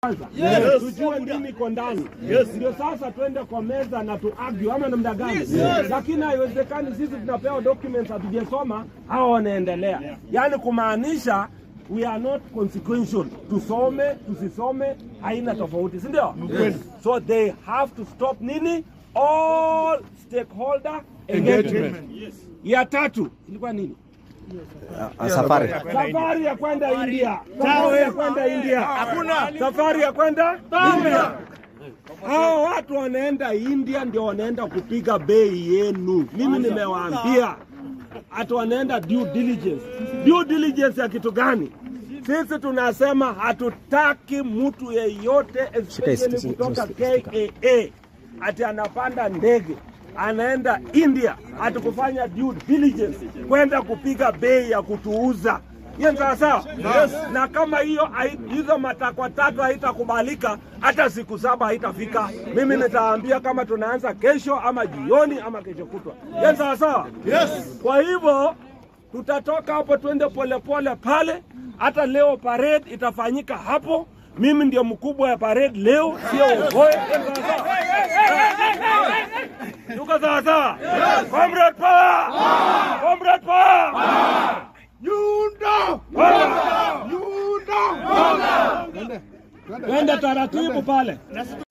kwanza tujue nini iko ndani, ndio sasa twende kwa meza na tu argue ama namna gani? Lakini haiwezekani sisi tunapewa documents hatujasoma, hao wanaendelea, yaani kumaanisha we are not consequential. Tusome tusisome haina tofauti, si ndio? So they have to stop nini, all stakeholder engagement. Ya tatu ilikuwa nini? safari Safari ya kwenda India. Safari ya kwenda India. Hakuna. Safari ya kwenda India. Hao watu wanaenda India ndio wanaenda kupiga bei yenu. Mimi nimewaambia hata wanaenda due diligence. Due diligence ya kitu gani? Sisi tunasema hatutaki mtu yeyote especially Shika, kutoka shika, shika. KAA ati anapanda ndege anaenda India ati kufanya due diligence kwenda kupiga bei ya kutuuza. Hiyo ni sawa sawa? Na kama hiyo hai- hizo matakwa tatu haitakubalika, hata siku saba haitafika. Mimi nitaambia kama tunaanza kesho ama jioni ama kesho kutwa. Hiyo ni sawa sawa? Kwa hivyo tutatoka hapo twende polepole pale. Hata leo parade itafanyika hapo. Mimi ndio mkubwa ya parade leo, sio Ogoe. Hiyo ni sawa sawa? Tuko sawa sawa? Comrade power! Comrade power! Nyundo! Nyundo! Twende taratibu pale.